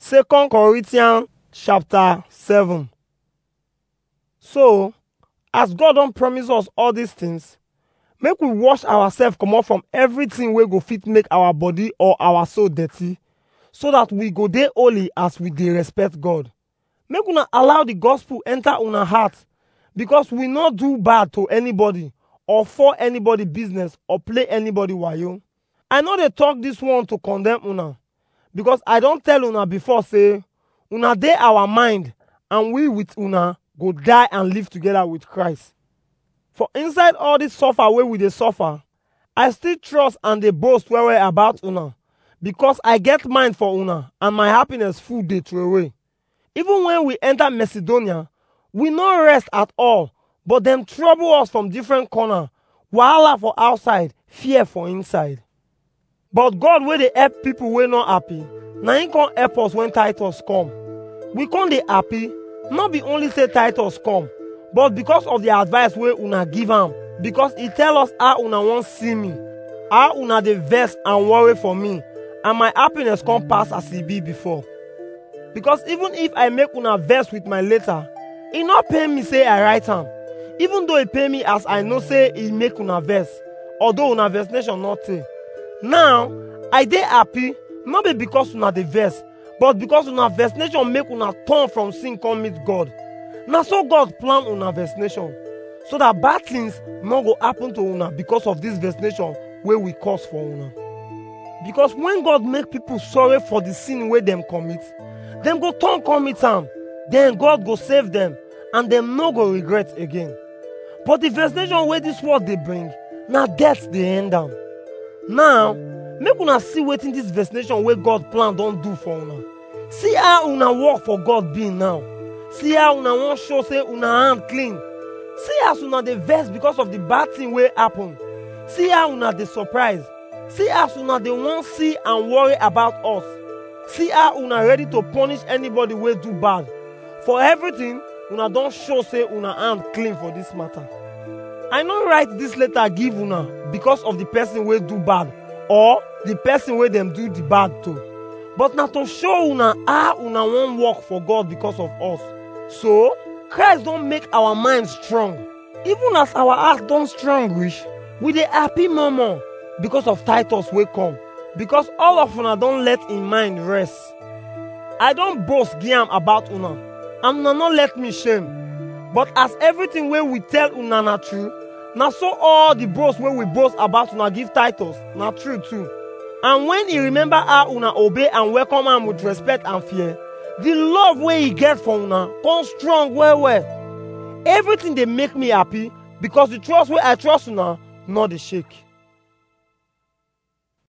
Second Corinthians chapter 7. So, as God don promise us all these things, make we wash ourselves comot from everything wey go fit make our body or our soul dirty, so that we go dey holy as we dey respect God. Make una allow the gospel enter una heart, because we no do bad to anybody or for anybody business or play anybody wayo. I no dey talk this one to condemn una, because I don tell una before say una dey our mind and we with una go die and live together with Christ. For inside all this suffer wey we dey suffer, I still trust and dey boast well well about una, because I get mind for una and my happiness full dey throway. Even when we enter Macedonia, we no rest at all, but dem trouble us from different corner, wahala for outside, fear for inside. But God wey dey help people wey no happy, na him come help us when Titus come. We come dey happy, no be only say Titus come, but because of the advice wey una give am, because e tell us how una wan see me, how una dey vex and worry for me, and my happiness come pass as e be before. Because even if I make una vex with my letter, e no pain me say I write am, even though e pain me as I know say e make una vex, although una vexation no tey. Now, I dey happy no be because una dey vex, but because una vexation make una turn from sin come meet God. Na so God plan una vexation, so that bad things no go happen to una because of this vexation wey we cause for una. Because when God make people sorry for the sin wey dem commit, dem go turn come meet am, then God go save dem and dem no go regret again. But the vexation wey this world dey bring, na death dey end am. Now, make una see wetin this vexation wey God plan don do for una. See how una work for God be now. See how una wan show say una hand clean. See as una dey vex because of the bad thing wey happen. See how una dey surprise. See as una dey wan see and worry about us. See how una ready to punish anybody wey do bad. For everything, una don show say una hand clean for this matter. I no write this letter give una because of the person wey do bad or the person wey dem do the bad to. But na to show una how una wan work for God because of us. So, Christ don make our mind strong. Even as our heart don strong reach, we dey happy more more because of Titus wey come. Because all of una don let im mind rest. I don boast give am about una, and una no let me shame. But as everything wey we tell una na true, na so all the boast wey we boast about una give Titus na true too. And when he remember how una obey and welcome am with respect and fear, the love wey he get for una come strong well well. Everything dey make me happy because the trust wey I trust una no dey shake.